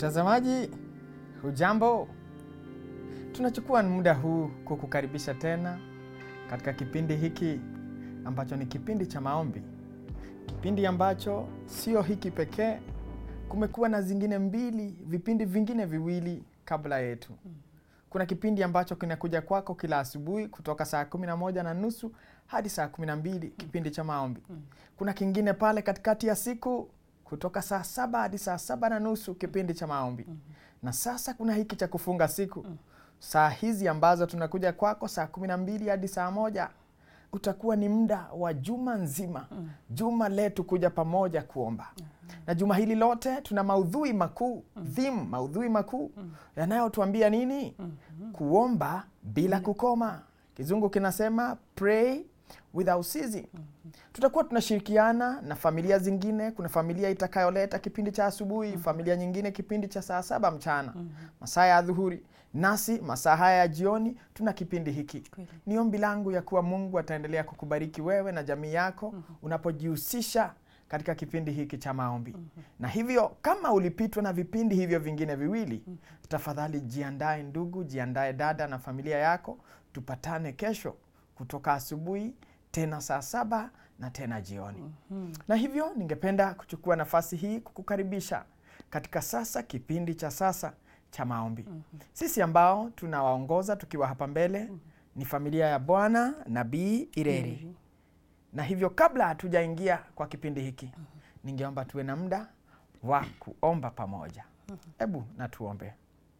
Mtazamaji, hujambo? Tunachukua muda huu kukukaribisha tena katika kipindi hiki ambacho ni kipindi cha maombi, kipindi ambacho sio hiki pekee. Kumekuwa na zingine mbili, vipindi vingine viwili kabla yetu. Kuna kipindi ambacho kinakuja kwako kila asubuhi kutoka saa kumi na moja na nusu hadi saa kumi na mbili kipindi cha maombi. Kuna kingine pale katikati ya siku kutoka saa saba hadi saa saba na nusu kipindi cha maombi. Na sasa kuna hiki cha kufunga siku, saa hizi ambazo tunakuja kwako saa kumi na mbili hadi saa moja utakuwa ni muda wa juma nzima, juma letu kuja pamoja kuomba. Na juma hili lote tuna maudhui makuu theme, maudhui makuu yanayotuambia nini? Kuomba bila kukoma. Kizungu kinasema pray without ceasing. Tutakuwa tunashirikiana na familia zingine. Kuna familia itakayoleta kipindi cha asubuhi, familia nyingine kipindi cha saa saba mchana, masaa ya adhuhuri, nasi masaa haya ya jioni tuna kipindi hiki. Ni ombi langu ya kuwa Mungu ataendelea kukubariki wewe na jamii yako unapojihusisha katika kipindi hiki cha maombi. Na hivyo kama ulipitwa na vipindi hivyo vingine viwili, tafadhali jiandae ndugu, jiandae dada na familia yako, tupatane kesho kutoka asubuhi tena saa saba na tena jioni. Na hivyo ningependa kuchukua nafasi hii kukukaribisha katika sasa kipindi cha sasa cha maombi. Sisi ambao tunawaongoza tukiwa hapa mbele ni familia ya Bwana Nabii Ireri. Na hivyo kabla hatujaingia kwa kipindi hiki, ningeomba tuwe na muda wa kuomba pamoja. Hebu na tuombe.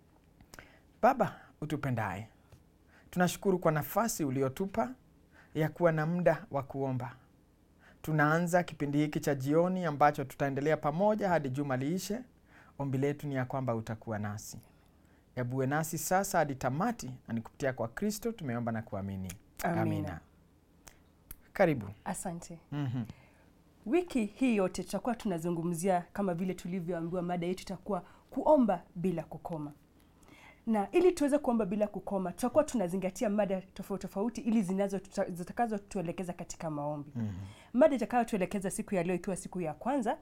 Baba utupendaye, tunashukuru kwa nafasi uliotupa ya kuwa na muda wa kuomba. Tunaanza kipindi hiki cha jioni ambacho tutaendelea pamoja hadi juma liishe. Ombi letu ni ya kwamba utakuwa nasi, yabuwe nasi sasa hadi tamati, na ni kupitia kwa Kristo tumeomba na kuamini, Amina. Karibu. Asante. Mhm. Wiki hii yote tutakuwa tunazungumzia kama vile tulivyoambiwa, mada yetu itakuwa kuomba bila kukoma, na ili tuweze kuomba bila kukoma, tutakuwa tunazingatia mada tofauti tofauti ili zinazo zitakazotuelekeza katika maombi. Mhm. Mada itakayotuelekeza siku ya leo, ikiwa siku ya kwanza,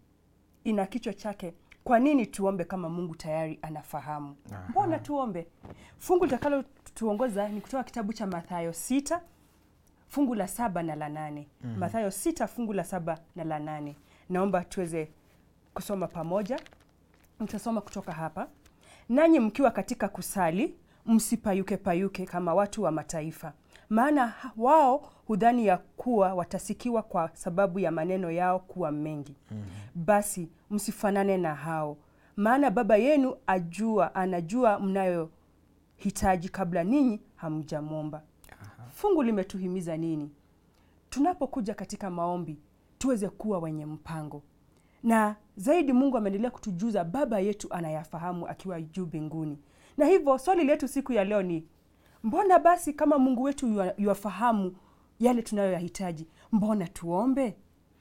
ina kichwa chake kwa nini tuombe kama Mungu tayari anafahamu? Aha. Mbona tuombe? Fungu litakalo tuongoza ni kutoka kitabu cha Mathayo sita fungu la saba na la nane. Mathayo sita fungu la saba na la nane. Naomba tuweze kusoma pamoja. Nitasoma kutoka hapa. Nanyi mkiwa katika kusali, msipayuke payuke kama watu wa mataifa, maana ha- wao hudhani ya kuwa watasikiwa kwa sababu ya maneno yao kuwa mengi. Basi msifanane na hao, maana Baba yenu ajua, anajua mnayohitaji kabla ninyi hamjamwomba. Fungu limetuhimiza nini? Tunapokuja katika maombi tuweze kuwa wenye mpango, na zaidi Mungu ameendelea kutujuza Baba yetu anayafahamu akiwa juu mbinguni. Na hivyo swali letu siku ya leo ni mbona basi, kama Mungu wetu yua- yuafahamu yale tunayoyahitaji, mbona tuombe?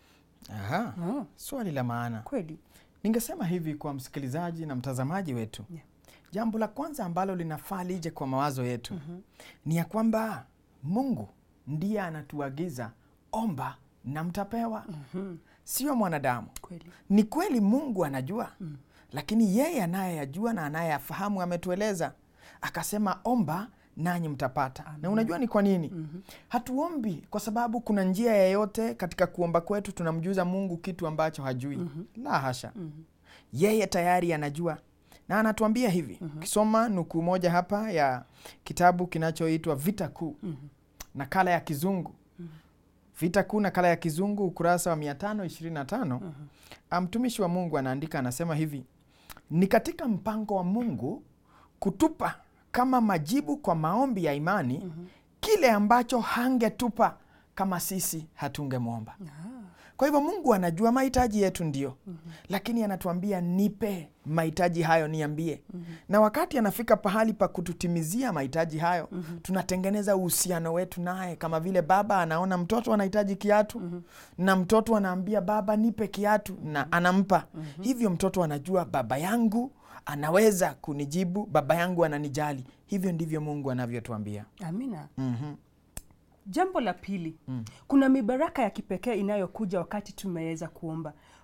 Aha. Ah, Swali la maana. kweli Ningesema hivi kwa msikilizaji na mtazamaji wetu. Yeah. Jambo la kwanza ambalo linafaa lije kwa mawazo yetu ni ya kwamba Mungu ndiye anatuagiza omba na mtapewa, sio mwanadamu. kweli Ni kweli Mungu anajua, lakini yeye anayeyajua na anayeyafahamu ametueleza, akasema omba nanyi mtapata. Na unajua ni kwa nini hatuombi? Kwa sababu kuna njia yeyote katika kuomba kwetu tunamjuza Mungu kitu ambacho hajui? La hasha, yeye tayari anajua na anatuambia hivi. Ukisoma nukuu moja hapa ya kitabu kinachoitwa Vita Kuu, nakala ya Kizungu Vita Kuu, nakala ya Kizungu, ukurasa wa 525 mtumishi wa Mungu anaandika, anasema hivi: ni katika mpango wa Mungu kutupa kama majibu kwa maombi ya imani kile ambacho hangetupa kama sisi hatungemwomba. Kwa hivyo Mungu anajua mahitaji yetu ndio, lakini anatuambia nipe mahitaji hayo, niambie. Na wakati anafika pahali pa kututimizia mahitaji hayo, tunatengeneza uhusiano wetu naye, kama vile baba anaona mtoto anahitaji kiatu na mtoto anaambia baba, nipe kiatu na anampa. Hivyo mtoto anajua baba yangu anaweza kunijibu, baba yangu ananijali. Hivyo ndivyo Mungu anavyotuambia. amina. Mhm. Jambo la pili, kuna mibaraka ya kipekee inayokuja wakati tumeweza kuomba.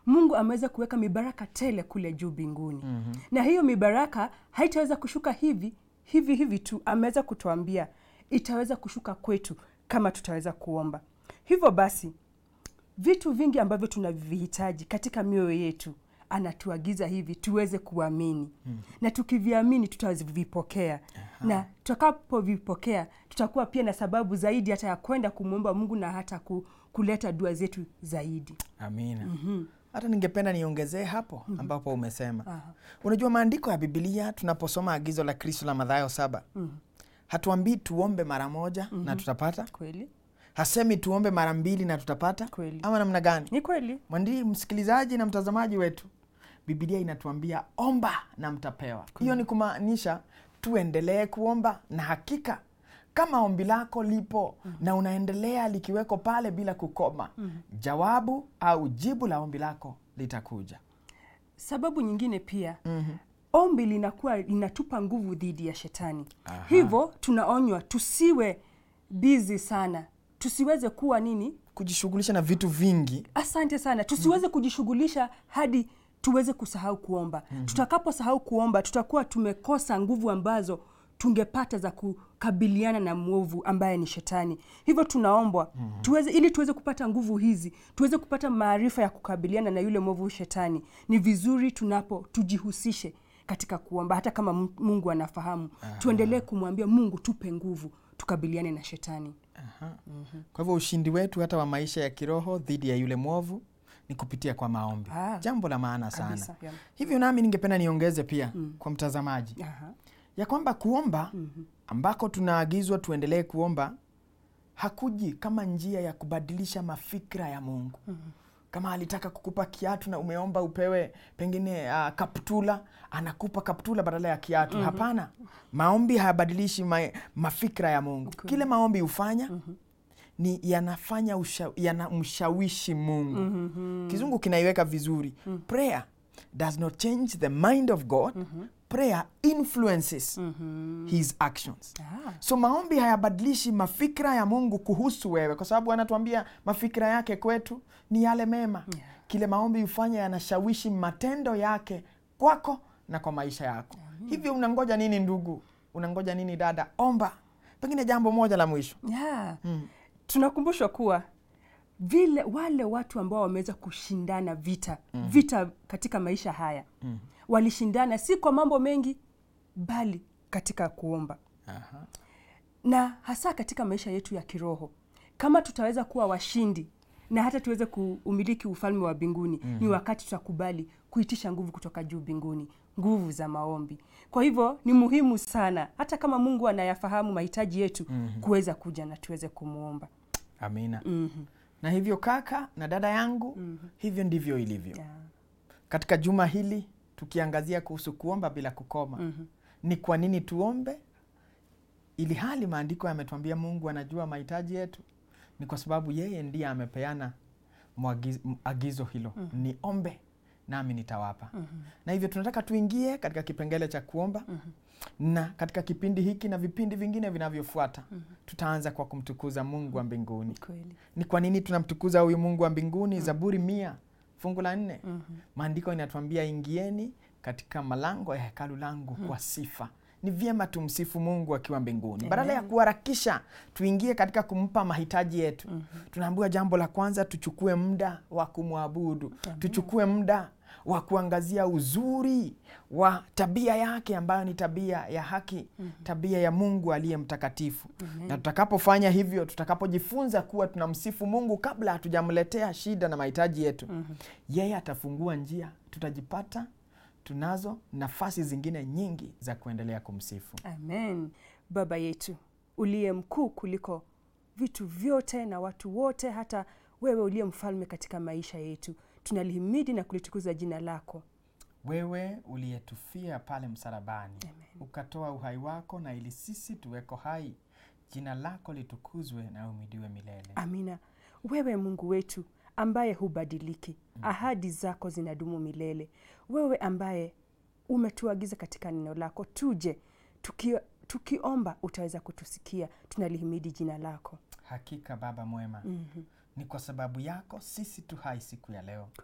mungu ameweza kuweka mibaraka tele kule juu mbinguni na hiyo mibaraka haitaweza kushuka hivi hivi hivi tu ameweza kutuambia itaweza kushuka kwetu kama tutaweza kuomba hivyo basi vitu vingi ambavyo tunavihitaji katika mioyo yetu anatuagiza hivi tuweze kuamini mm. na tukiviamini tutavipokea na tutakapovipokea tutakuwa pia na sababu zaidi hata ya kwenda kumwomba mungu na hata ku, kuleta dua zetu zaidi amina hata ningependa niongezee hapo ambapo umesema Aha. unajua maandiko ya bibilia tunaposoma agizo la kristo la madhayo saba hatuambii tuombe mara moja na tutapata kweli hasemi tuombe mara mbili na tutapata Kweli. ama namna gani ni kweli mwandi msikilizaji na mtazamaji wetu bibilia inatuambia omba na mtapewa hiyo ni kumaanisha tuendelee kuomba na hakika kama ombi lako lipo na unaendelea likiweko pale bila kukoma jawabu au jibu la ombi lako litakuja sababu nyingine pia mm-hmm. ombi linakuwa linatupa nguvu dhidi ya shetani hivyo tunaonywa tusiwe bizi sana tusiweze kuwa nini kujishughulisha na vitu vingi asante sana tusiweze kujishughulisha hadi tuweze kusahau kuomba mm-hmm. tutakaposahau kuomba tutakuwa tumekosa nguvu ambazo tungepata za kukabiliana na mwovu ambaye ni shetani hivyo tunaombwa mm-hmm. tuweze ili tuweze kupata nguvu hizi tuweze kupata maarifa ya kukabiliana na yule mwovu shetani ni vizuri tunapo tujihusishe katika kuomba hata kama Mu- mungu anafahamu tuendelee kumwambia mungu tupe nguvu tukabiliane na shetani kwa hivyo ushindi wetu hata wa maisha ya kiroho dhidi ya yule mwovu ni kupitia kwa maombi Ah, jambo la maana sana kabisa, yeah. hivyo nami ningependa niongeze pia kwa mtazamaji Aha. ya kwamba kuomba ambako tunaagizwa tuendelee kuomba hakuji kama njia ya kubadilisha mafikra ya mungu kama alitaka kukupa kiatu na umeomba upewe pengine uh, kaptula anakupa kaptula badala ya kiatu hapana maombi hayabadilishi ma, mafikra ya mungu kile maombi hufanya ni yanafanya usha, yanamshawishi mungu kizungu kinaiweka vizuri prayer does not change the mind of god prayer influences his actions Ah. so maombi hayabadilishi mafikra ya mungu kuhusu wewe kwa sababu anatuambia mafikra yake kwetu ni yale mema Yeah. kile maombi hufanya yanashawishi matendo yake kwako na kwa maisha yako hivyo unangoja nini ndugu unangoja nini dada omba pengine jambo moja la mwisho yeah. tunakumbushwa kuwa vile wale watu ambao wameweza kushindana vita mm. vita katika maisha haya mm. walishindana si kwa mambo mengi bali katika kuomba Aha. na hasa katika maisha yetu ya kiroho kama tutaweza kuwa washindi na hata tuweze kuumiliki ufalme wa mbinguni mm-hmm. ni wakati tutakubali kuitisha nguvu kutoka juu mbinguni nguvu za maombi kwa hivyo ni muhimu sana hata kama mungu anayafahamu mahitaji yetu mm-hmm. kuweza kuja na tuweze kumwomba amina mm-hmm. na hivyo kaka na dada yangu hivyo ndivyo ilivyo yeah. katika juma hili tukiangazia kuhusu kuomba bila kukoma Mhm. ni kwa nini tuombe ili hali maandiko yametuambia mungu anajua mahitaji yetu ni kwa sababu yeye ndiye amepeana mwagiz- m- agizo hilo ni ombe nami nitawapa na hivyo tunataka tuingie katika kipengele cha kuomba na katika kipindi hiki na vipindi vingine vinavyofuata tutaanza kwa kumtukuza mungu wa mbinguni kweli ni kwa nini tunamtukuza huyu mungu wa mbinguni zaburi mia fungu la nne maandiko inatuambia ingieni katika malango ya hekalu langu kwa sifa ni vyema tumsifu mungu akiwa mbinguni badala ya kuharakisha tuingie katika kumpa mahitaji yetu tunaambiwa jambo la kwanza tuchukue muda wa kumwabudu tuchukue muda wa kuangazia uzuri wa tabia yake ambayo ni tabia ya haki tabia ya mungu aliye mtakatifu na tutakapofanya hivyo tutakapojifunza kuwa tunamsifu mungu kabla hatujamletea shida na mahitaji yetu yeye atafungua njia tutajipata tunazo nafasi zingine nyingi za kuendelea kumsifu amen baba yetu uliye mkuu kuliko vitu vyote na watu wote hata wewe uliye mfalme katika maisha yetu tunalihimidi na kulitukuza jina lako wewe uliyetufia pale msalabani ukatoa uhai wako na ili sisi tuweko hai jina lako litukuzwe na umidiwe milele amina wewe mungu wetu ambaye hubadiliki ahadi zako zinadumu milele wewe ambaye umetuagiza katika neno lako tuje tuki, tukiomba utaweza kutusikia tunalihimidi jina lako hakika baba mwema mm-hmm. ni kwa sababu yako sisi tu hai siku ya leo kweli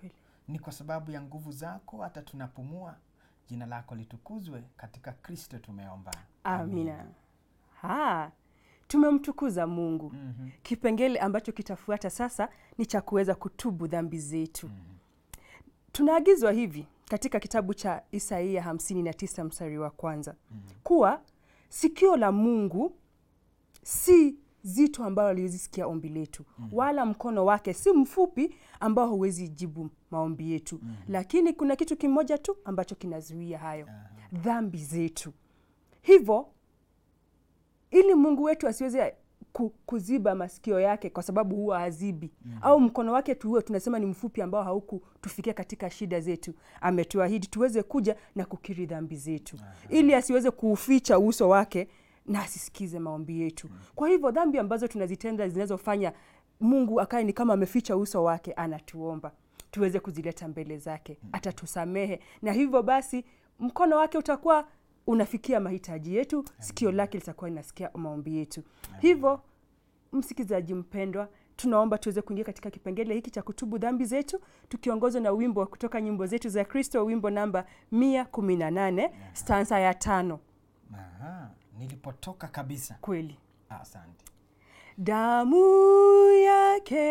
ni kwa sababu ya nguvu zako hata tunapumua. Jina lako litukuzwe, katika Kristo tumeomba. Amina. Ha, tumemtukuza Mungu. Mhm. Kipengele ambacho kitafuata sasa ni cha kuweza kutubu dhambi zetu. Tunaagizwa hivi katika kitabu cha Isaia 59 mstari wa kwanza kuwa sikio la Mungu si zito ambalo haliwezi sikia ombi letu, wala mkono wake si mfupi ambao huwezi jibu maombi yetu. Lakini kuna kitu kimoja tu ambacho kinazuia hayo, dhambi zetu. Hivyo ili Mungu wetu asiweze ku- kuziba masikio yake kwa sababu huwa hazibi au mkono wake tuwe tunasema ni mfupi ambao haukutufikia katika shida zetu, ametuahidi tuweze kuja na kukiri dhambi zetu ili asiweze kuuficha uso wake na asisikize maombi yetu. Kwa hivyo dhambi ambazo tunazitenda zinazofanya Mungu akae ni kama ameficha uso wake, anatuomba tuweze kuzileta mbele zake, atatusamehe na hivyo basi mkono wake utakuwa unafikia mahitaji yetu, sikio lake litakuwa linasikia maombi yetu. Hivyo msikilizaji mpendwa, tunaomba tuweze kuingia katika kipengele hiki cha kutubu dhambi zetu tukiongozwa na wimbo kutoka nyimbo zetu za Kristo, wimbo namba mia kumi na nane stanza ya tano. Aha, nilipotoka kabisa. Kweli Asante. damu yake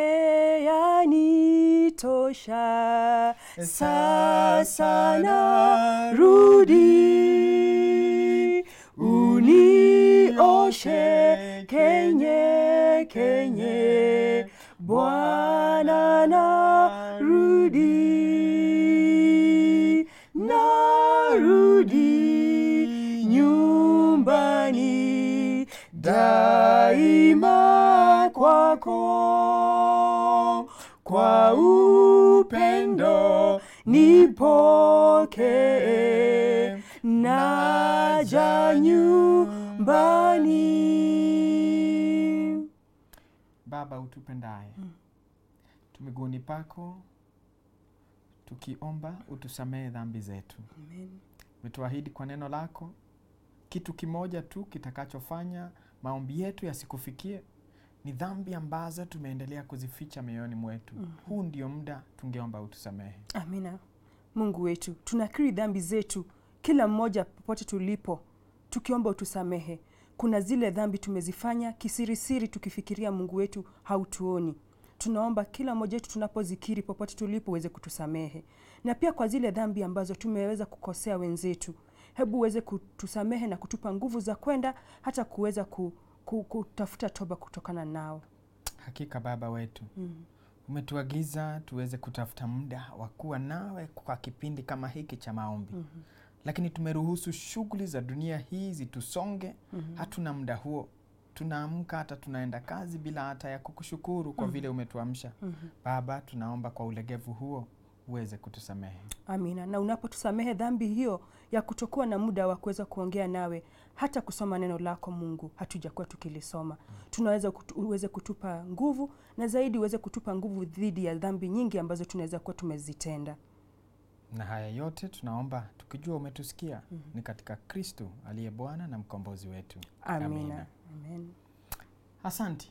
yanitosha, sasa narudi, unioshe kenye kenye, Bwana narudi, narudi nyumbani daima kwako, kwa upendo nipokee, naja nyumbani. Baba utupendaye, tumiguuni pako tukiomba utusamehe dhambi zetu. Umetuahidi kwa neno lako kitu kimoja tu kitakachofanya maombi yetu yasikufikie ni dhambi ambazo tumeendelea kuzificha mioyoni mwetu. Huu ndio muda tungeomba utusamehe. Amina. Mungu wetu, tunakiri dhambi zetu kila mmoja popote tulipo, tukiomba utusamehe. Kuna zile dhambi tumezifanya kisirisiri, tukifikiria Mungu wetu hautuoni. Tunaomba kila mmoja wetu tunapozikiri popote tulipo uweze kutusamehe, na pia kwa zile dhambi ambazo tumeweza kukosea wenzetu, hebu uweze kutusamehe na kutupa nguvu za kwenda hata kuweza ku, ku, kutafuta toba kutokana nao. Hakika Baba wetu umetuagiza tuweze kutafuta muda wa kuwa nawe kwa kipindi kama hiki cha maombi lakini tumeruhusu shughuli za dunia hii zitusonge. Hatuna muda huo, tunaamka hata tunaenda kazi bila hata ya kukushukuru kwa vile umetuamsha. Baba, tunaomba kwa ulegevu huo uweze kutusamehe. Amina. Na unapotusamehe dhambi hiyo ya kutokuwa na muda wa kuweza kuongea nawe, hata kusoma neno lako Mungu hatujakuwa tukilisoma, tunaweza kutu, uweze kutupa nguvu na zaidi uweze kutupa nguvu dhidi ya dhambi nyingi ambazo tunaweza kuwa tumezitenda. Na haya yote tunaomba tukijua umetusikia, ni katika Kristo aliye Bwana na mkombozi wetu. Amina. Amen. Asanti.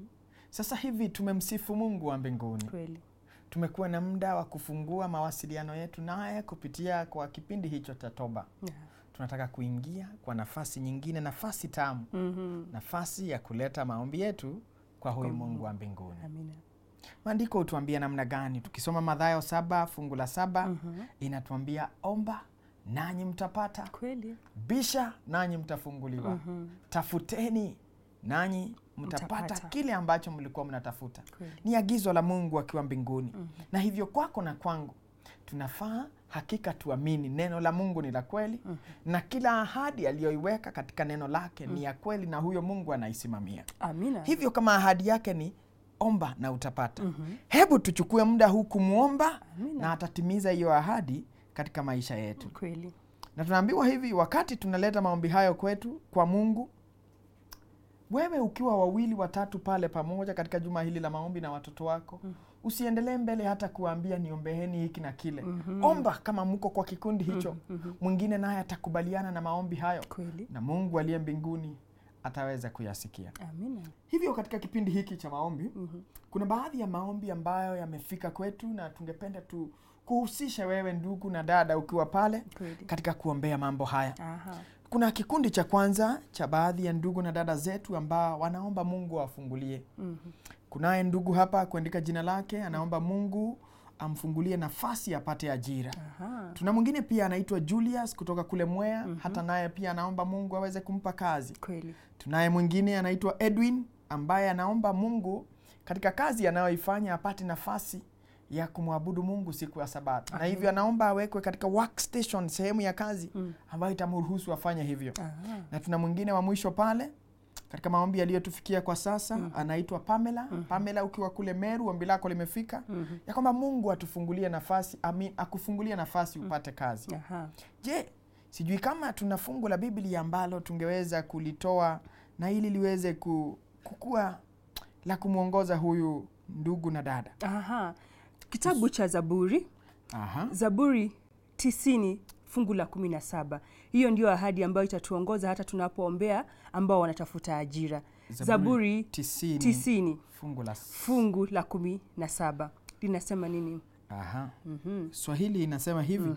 Sasa hivi tumemsifu Mungu wa mbinguni. Kweli. Tumekuwa na muda wa kufungua mawasiliano yetu naye kupitia kwa kipindi hicho cha toba. Yeah. Tunataka kuingia kwa nafasi nyingine, nafasi tamu, Mhm. nafasi ya kuleta maombi yetu kwa huyu Mungu wa mbinguni. Amina. Maandiko hutuambia namna gani? Tukisoma Mathayo saba fungu la saba inatuambia omba nanyi mtapata, Kweli. bisha nanyi mtafunguliwa, tafuteni nanyi mtapata, Mtapata. kile ambacho mlikuwa mnatafuta. Kweli. Ni agizo la Mungu akiwa mbinguni. Na hivyo kwako na kwangu tunafaa hakika tuamini neno la Mungu ni la kweli na kila ahadi aliyoiweka katika neno lake ni ya kweli, na huyo Mungu anaisimamia. Amina. Hivyo kama ahadi yake ni omba na utapata, hebu tuchukue muda huu kumwomba Amina. na atatimiza hiyo ahadi katika maisha yetu. Kweli. Na tunaambiwa hivi, wakati tunaleta maombi hayo kwetu kwa Mungu, wewe ukiwa wawili watatu pale pamoja katika juma hili la maombi na watoto wako, usiendelee mbele hata kuwaambia niombeeni hiki na kile. Omba kama mko kwa kikundi hicho, mwingine naye atakubaliana na maombi hayo, Kweli. na Mungu aliye mbinguni ataweza kuyasikia. Amina. Hivyo katika kipindi hiki cha maombi kuna baadhi ya maombi ambayo yamefika kwetu na tungependa tu kuhusisha wewe ndugu na dada ukiwa pale Kweli. katika kuombea mambo haya. Aha. Kuna kikundi cha kwanza cha baadhi ya ndugu na dada zetu ambao wanaomba Mungu awafungulie. Mhm. Kunaye ndugu hapa kuandika jina lake, anaomba Mungu amfungulie nafasi apate ajira. Aha. Tuna mwingine pia anaitwa Julius kutoka kule Mwea, hata naye pia anaomba Mungu aweze kumpa kazi. Kweli. Tunaye mwingine anaitwa Edwin ambaye anaomba Mungu katika kazi anayoifanya apate nafasi ya kumwabudu Mungu siku ya Sabato, na hivyo anaomba awekwe katika workstation, sehemu ya kazi ambayo itamruhusu afanye hivyo. Aha. Na tuna mwingine wa mwisho pale katika maombi yaliyotufikia kwa sasa anaitwa Pamela. Pamela, ukiwa kule Meru, ombi lako limefika ya kwamba Mungu atufungulie nafasi, amin, akufungulie nafasi upate kazi. Aha. Je, sijui kama tuna fungu la Biblia ambalo tungeweza kulitoa na ili liweze ku- kukua la kumwongoza huyu ndugu na dada. Aha. Kitabu cha Zaburi, Aha. Zaburi tisini fungu la kumi na saba. Hiyo ndio ahadi ambayo itatuongoza hata tunapoombea ambao wanatafuta ajira. Zaburi tisini, tisini fungu la fungu la kumi na saba linasema nini? Aha. Swahili inasema hivi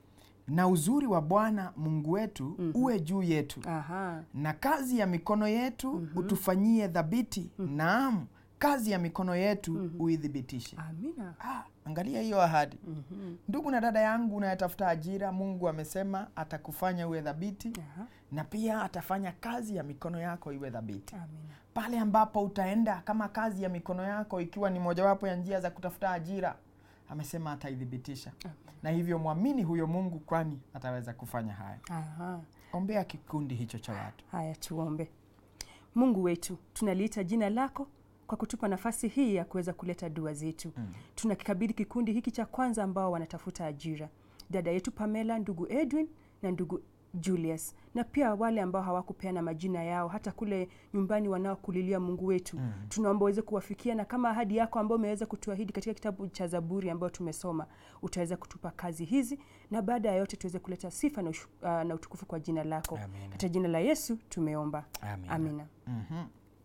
na uzuri wa Bwana Mungu wetu uwe juu yetu Aha. na kazi ya mikono yetu utufanyie dhabiti. Naam, kazi ya mikono yetu uithibitishe. Amina. Ah, angalia hiyo ahadi. Ndugu na dada yangu unayetafuta ajira, Mungu amesema atakufanya uwe dhabiti Aha. na pia atafanya kazi ya mikono yako iwe dhabiti. Amina. Pale ambapo utaenda kama kazi ya mikono yako ikiwa ni mojawapo ya njia za kutafuta ajira, amesema ataithibitisha. Na hivyo mwamini huyo Mungu, kwani ataweza kufanya haya. Aha. Ombea kikundi hicho cha watu. Haya, tuombe. Mungu wetu, tunaliita jina lako kwa kutupa nafasi hii ya kuweza kuleta dua zetu. Tunakikabidhi kikundi hiki cha kwanza ambao wanatafuta ajira, dada yetu Pamela, ndugu Edwin na ndugu Julius, na pia wale ambao hawakupeana majina yao hata kule nyumbani wanaokulilia Mungu wetu. Tunaomba uweze kuwafikia, na kama ahadi yako ambayo umeweza kutuahidi katika kitabu cha Zaburi ambayo tumesoma, utaweza kutupa kazi hizi, na baada ya yote tuweze kuleta sifa na, ushu, uh, na utukufu kwa jina lako. Amina. Katika jina la Yesu tumeomba. Amina. Amina. Mhm.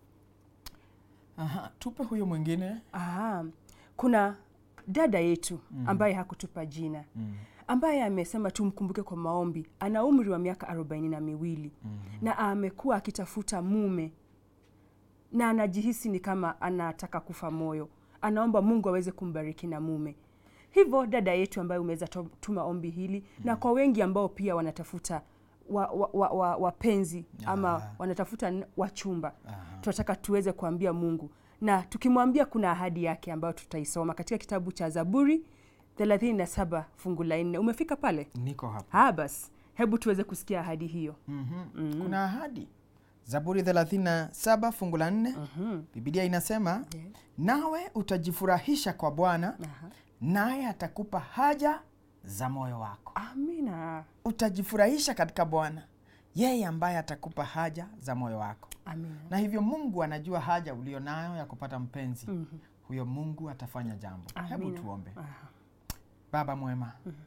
Aha, tupe huyo mwingine. Aha. Kuna dada yetu ambaye hakutupa jina ambaye amesema tumkumbuke kwa maombi. Ana umri wa miaka arobaini na miwili na amekuwa akitafuta mume na anajihisi ni kama anataka kufa moyo. Anaomba Mungu aweze kumbariki na mume. Hivyo dada yetu ambaye umeweza to- tuma ombi hili na kwa wengi ambao pia wanatafuta wapenzi wa, wa, wa, wapenzi ama Ah. wanatafuta n- wachumba Aha. tunataka tuweze kuambia Mungu na tukimwambia, kuna ahadi yake ambayo tutaisoma katika kitabu cha Zaburi 37 fungu la nne. Umefika pale? Niko hapa. Ha, basi hebu tuweze kusikia ahadi hiyo. Mhm. Kuna ahadi. Zaburi 37 fungu la 4. Biblia inasema Yeah. nawe utajifurahisha kwa Bwana, Aha. naye atakupa haja za moyo wako. Amina, Utajifurahisha katika Bwana, yeye ambaye atakupa haja za moyo wako. amina. Na hivyo Mungu anajua haja ulio nayo ya kupata mpenzi. Huyo Mungu atafanya jambo. Hebu Amina. tuombe. Aha. Baba mwema,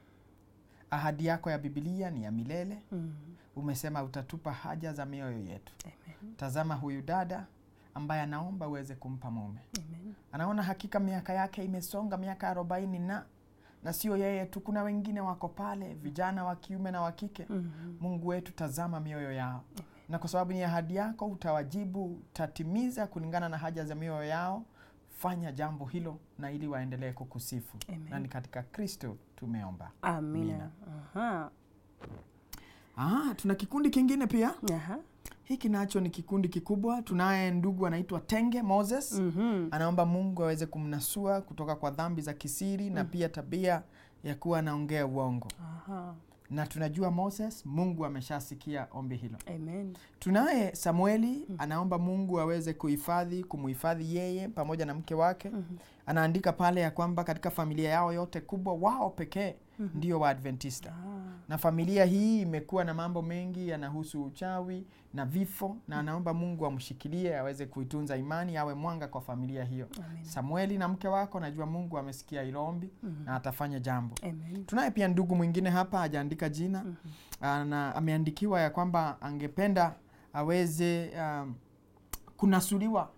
ahadi yako ya Biblia ni ya milele. Mm. Umesema utatupa haja za mioyo yetu. Amen. Tazama huyu dada ambaye anaomba uweze kumpa mume. Amen. Anaona hakika miaka yake imesonga miaka arobaini na na sio yeye tu, kuna wengine wako pale, vijana wa kiume na wa kike. Mhm. Mungu wetu, tazama mioyo yao, na kwa sababu ni ahadi yako, utawajibu, utatimiza kulingana na haja za mioyo yao. Fanya jambo hilo, na ili waendelee kukusifu, Amen. na ni katika Kristo tumeomba. Amina. Aha. Ah, tuna kikundi kingine pia. Aha. Hiki nacho ni kikundi kikubwa. Tunaye ndugu anaitwa Tenge Moses. Mhm. Anaomba Mungu aweze kumnasua kutoka kwa dhambi za kisiri na pia tabia ya kuwa anaongea uongo. Aha. Na tunajua Moses, Mungu ameshasikia ombi hilo. Amen. Tunaye Samueli anaomba Mungu aweze kuhifadhi, kumuhifadhi yeye pamoja na mke wake. Anaandika pale ya kwamba katika familia yao yote kubwa, wao pekee ndio Waadventista Ah. na familia hii imekuwa na mambo mengi yanahusu uchawi na vifo, na anaomba Mungu amshikilie aweze kuitunza imani, awe mwanga kwa familia hiyo. Amen. Samueli na mke wako, najua Mungu amesikia hilo ombi na atafanya jambo. Amen. Tunaye pia ndugu mwingine hapa, hajaandika jina na ameandikiwa ya kwamba angependa aweze um, kunasuliwa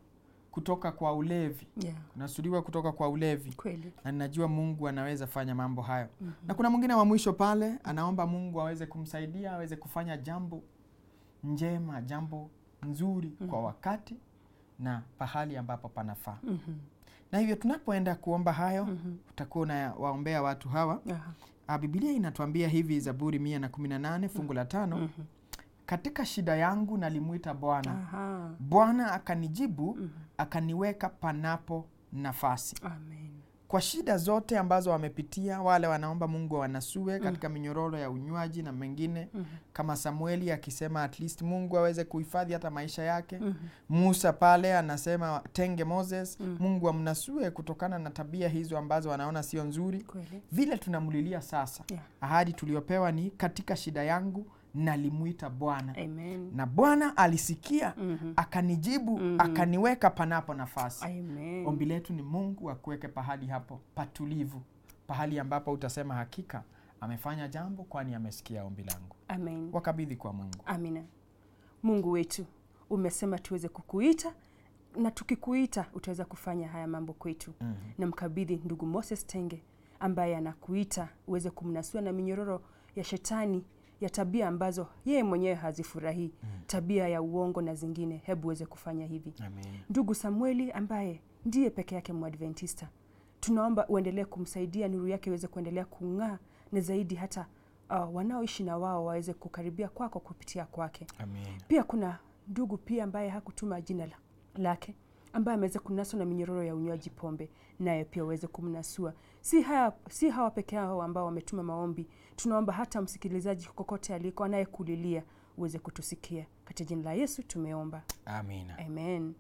kutoka kwa ulevi Yeah. kunasuriwa kutoka kwa ulevi Kweli. na ninajua mungu anaweza fanya mambo hayo na kuna mwingine wa mwisho pale anaomba mungu aweze kumsaidia aweze kufanya jambo njema jambo nzuri kwa wakati na pahali ambapo panafaa Mhm. na hivyo tunapoenda kuomba hayo Mhm. utakuwa unawaombea watu hawa Aha. Ah, bibilia inatuambia hivi zaburi mia na kumi na nane fungu la tano Mhm. katika shida yangu nalimwita bwana Aha. bwana akanijibu Mhm. akaniweka panapo nafasi Amen. kwa shida zote ambazo wamepitia wale wanaomba mungu wanasue katika minyororo ya unywaji na mengine Mhm. kama samueli akisema at least mungu aweze kuhifadhi hata maisha yake Mhm. musa pale anasema tenge moses Mm. mungu amnasue kutokana na tabia hizo ambazo wanaona sio nzuri Kweli. vile tunamlilia sasa Yeah. ahadi tuliyopewa ni katika shida yangu nalimwita bwana Amen. na bwana alisikia Mhm. akanijibu Mhm. akaniweka panapo nafasi Amen. ombi letu ni mungu akuweke pahali hapo patulivu pahali ambapo utasema hakika amefanya jambo kwani amesikia ombi langu Amen. wakabidhi kwa mungu Amina. Mungu wetu, umesema tuweze kukuita na tukikuita utaweza kufanya haya mambo kwetu. Mhm. Na mkabidhi ndugu Moses Tenge ambaye anakuita uweze kumnasua na minyororo ya shetani ya tabia ambazo yeye mwenyewe hazifurahii, tabia ya uongo na zingine. Hebu uweze kufanya hivi. Amen. Ndugu Samueli ambaye ndiye peke yake Mwadventista, tunaomba uendelee kumsaidia, nuru yake iweze kuendelea kung'aa, na zaidi hata uh, wanaoishi na wao waweze kukaribia kwako kupitia kwake. Amen. Pia kuna ndugu pia ambaye hakutuma jina la, lake ambaye ameweza kunaswa na minyororo ya unywaji pombe, naye pia uweze kumnasua. Si, haya, si hawa peke yao ambao wametuma maombi, tunaomba hata msikilizaji kokote aliko anayekulilia uweze kutusikia. Katika jina la Yesu tumeomba, Amina. amen.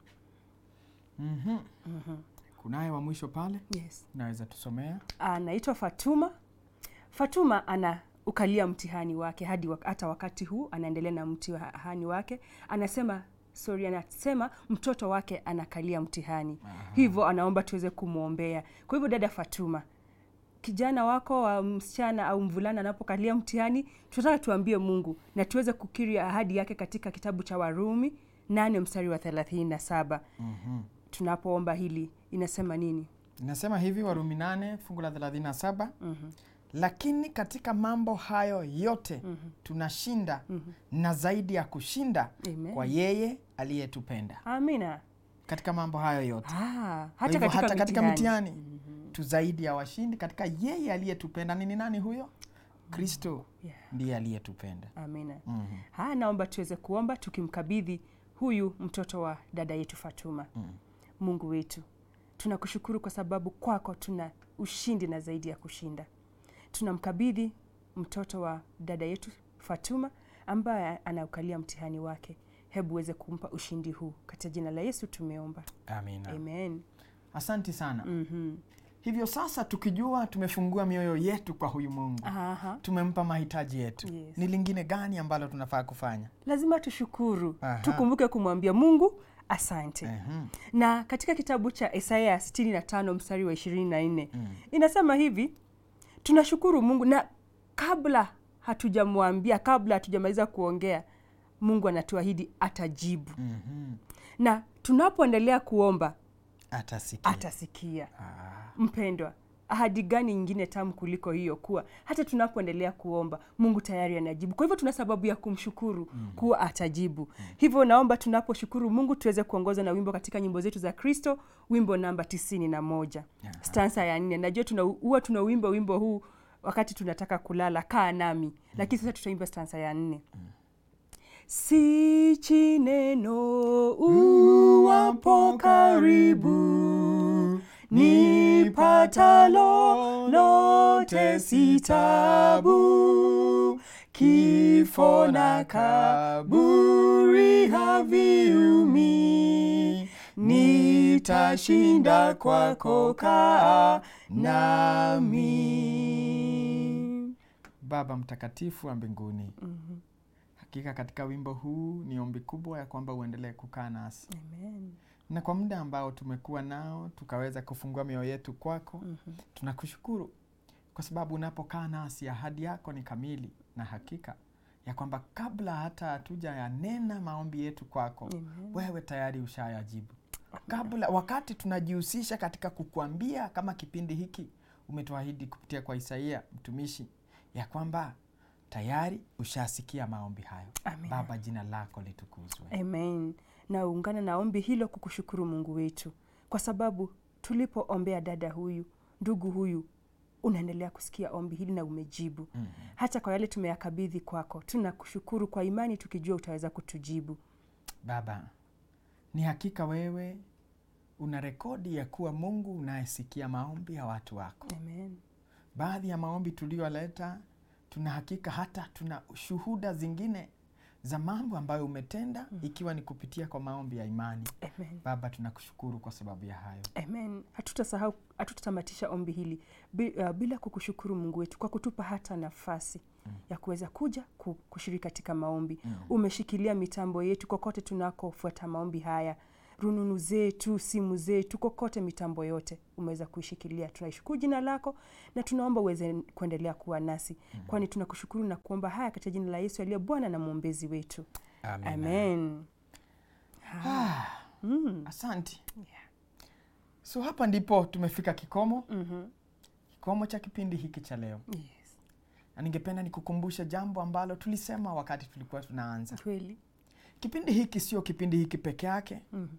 Mhm. Mhm. kunaye wa mwisho pale Yes. naweza tusomea anaitwa Fatuma. Fatuma ana ukalia mtihani wake hadi wak hata wakati huu anaendelea na mtihani wake. Anasema sorry, anasema mtoto wake anakalia mtihani, hivyo anaomba tuweze kumwombea. Kwa hivyo, dada Fatuma, kijana wako wa msichana au mvulana anapokalia mtihani, tunataka tuambie Mungu na tuweze kukiri ahadi yake katika kitabu cha Warumi nane mstari wa thelathini na saba. Mhm. Tunapoomba hili inasema nini? inasema hivi warumi nane fungu la 37 Mhm. lakini katika mambo hayo yote Mhm. tunashinda Mhm. na zaidi ya kushinda Amen. kwa yeye aliyetupenda Amina. katika mambo hayo yote Ah, Kwa hata hivyo katika, hata katika mitihani. mitihani tu zaidi ya washindi katika yeye aliyetupenda nini nani huyo kristo Yeah. ndiye aliyetupenda Amina. Mhm. Haya, naomba tuweze kuomba tukimkabidhi huyu mtoto wa dada yetu Fatuma. Mm. Mungu wetu, tunakushukuru kwa sababu kwako tuna ushindi na zaidi ya kushinda. Tunamkabidhi mtoto wa dada yetu Fatuma ambaye anaukalia mtihani wake. Hebu uweze kumpa ushindi huu katika jina la Yesu tumeomba, amina amen. asanti sana Mhm. hivyo sasa tukijua tumefungua mioyo yetu kwa huyu mungu Aha. tumempa mahitaji yetu Yes. ni lingine gani ambalo tunafaa kufanya Lazima tushukuru, Aha. tukumbuke kumwambia Mungu asante. Mhm. na katika kitabu cha Isaya 65 mstari wa 24 Mm. inasema hivi, tunashukuru Mungu na kabla hatujamwambia, kabla hatujamaliza kuongea, Mungu anatuahidi atajibu, Mhm. na tunapoendelea kuomba atasikia atasikia. Ah. Mpendwa, ahadi gani nyingine tamu kuliko hiyo, kuwa hata tunapoendelea kuomba Mungu tayari anajibu. Kwa hivyo tuna sababu ya kumshukuru kuwa atajibu. Hivyo naomba tunaposhukuru Mungu tuweze kuongozwa na wimbo katika nyimbo zetu za Kristo, wimbo namba tisini na moja Aha. stansa ya nne. Najua tuna huwa tunauimba wimbo huu wakati tunataka kulala, kaa nami, lakini sasa tutaimba stansa ya nne. Si chineno uwapo karibu nipatalo lote si tabu, kifo na kaburi haviumi, nitashinda kwako, kaa nami. baba mtakatifu wa mbinguni hakika katika wimbo huu ni ombi kubwa ya kwamba uendelee kukaa nasi Amen. na kwa muda ambao tumekuwa nao tukaweza kufungua mioyo yetu kwako tunakushukuru kwa sababu unapokaa nasi ahadi yako ni kamili na hakika ya kwamba kabla hata hatuja yanena maombi yetu kwako Amen. wewe tayari ushayajibu kabla wakati tunajihusisha katika kukuambia kama kipindi hiki umetuahidi kupitia kwa Isaia mtumishi ya kwamba tayari ushasikia maombi hayo. Amina. Baba, jina lako litukuzwe. Amen. Na ungana na ombi hilo kukushukuru Mungu wetu, kwa sababu tulipoombea dada huyu, ndugu huyu, unaendelea kusikia ombi hili na umejibu Mhm. hata kwa yale tumeyakabidhi kwako. Tunakushukuru kwa imani, tukijua utaweza kutujibu. Baba, ni hakika wewe una rekodi ya kuwa Mungu unayesikia maombi ya watu wako. Amen. Baadhi ya maombi tuliyoleta, tuna hakika hata tuna shuhuda zingine za mambo ambayo umetenda, ikiwa ni kupitia kwa maombi ya imani. Amen. Baba, tunakushukuru kwa sababu ya hayo. Amen. Hatutasahau, hatutatamatisha ombi hili bi- uh, bila kukushukuru Mungu wetu kwa kutupa hata nafasi ya kuweza kuja ku- kushiriki katika maombi. Umeshikilia mitambo yetu kokote tunakofuata maombi haya, rununu zetu, simu zetu, kokote mitambo yote umeweza kuishikilia. Tunaishukuru jina lako na tunaomba uweze kuendelea kuwa nasi, kwani tunakushukuru na kuomba haya katika jina la Yesu aliye Bwana na mwombezi wetu. Amina. Amen. Ah, Mm. Asante. So hapa ndipo tumefika kikomo, Mhm. kikomo cha kipindi hiki cha leo, Yes. na ningependa nikukumbushe jambo ambalo tulisema wakati tulikuwa tunaanza Kweli. kipindi hiki. Sio kipindi hiki peke yake, Mhm.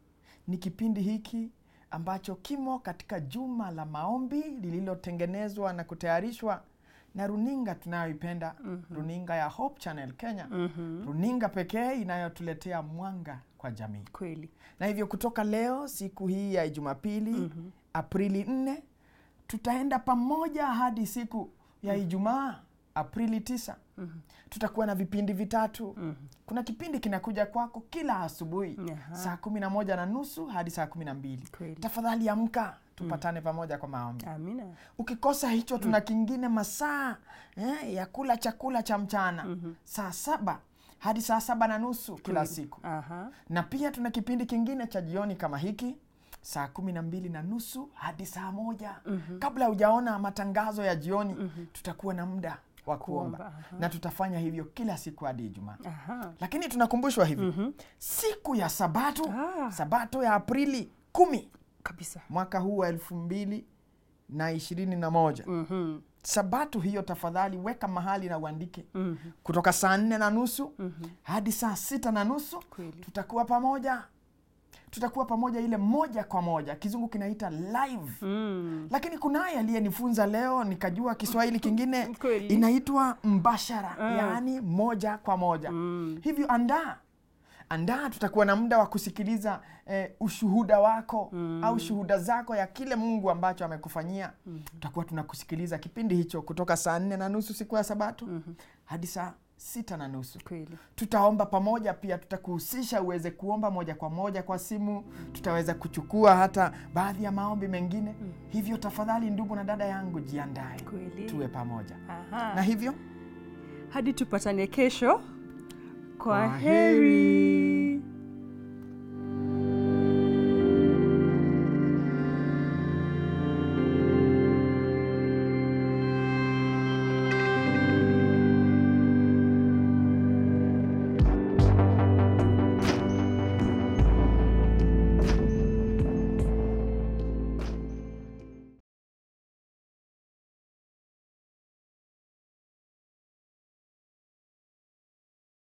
ni kipindi hiki ambacho kimo katika juma la maombi lililotengenezwa na kutayarishwa na runinga tunayoipenda, runinga ya Hope Channel Kenya, Mhm. runinga pekee inayotuletea mwanga kwa jamii. Kweli. Na hivyo kutoka leo siku hii ya Jumapili Aprili 4 tutaenda pamoja hadi siku ya Ijumaa Aprili 9. Tutakuwa na vipindi vitatu. Kuna kipindi kinakuja kwako kila asubuhi Aha. saa kumi na moja na nusu hadi saa kumi na mbili. Kweli. Tafadhali amka tupatane pamoja kwa maombi. Amina. Ukikosa hicho, tuna kingine masaa eh, ya kula chakula cha mchana saa saba hadi saa saba na nusu kila Kweli. siku Aha. na pia tuna kipindi kingine cha jioni kama hiki saa kumi na mbili na nusu hadi saa moja kabla hujaona matangazo ya jioni tutakuwa na muda wa kuomba Kuomba, aha. na tutafanya hivyo kila siku hadi Ijumaa Aha. lakini tunakumbushwa hivi siku ya sabato Ah. sabato ya Aprili kumi Kabisa. mwaka huu wa elfu mbili na ishirini na moja Mhm. sabato hiyo tafadhali weka mahali na uandike Mhm. kutoka saa nne na nusu hadi saa sita na nusu Kweli. tutakuwa pamoja tutakuwa pamoja ile moja kwa moja kizungu kinaita live Mm. lakini kunaye aliyenifunza leo nikajua kiswahili kingine Kweli. inaitwa mbashara Ah. yaani moja kwa moja Mm. hivyo andaa andaa tutakuwa na muda wa kusikiliza eh, ushuhuda wako au shuhuda zako ya kile mungu ambacho amekufanyia tutakuwa tunakusikiliza kipindi hicho kutoka saa nne na nusu siku ya sabato hadi saa sita na nusu Kweli. tutaomba pamoja pia tutakuhusisha uweze kuomba moja kwa moja kwa simu tutaweza kuchukua hata baadhi ya maombi mengine hivyo tafadhali ndugu na dada yangu jiandae Kweli. tuwe pamoja Aha. na hivyo Hadi tupatane kesho. Kwa Kwa heri.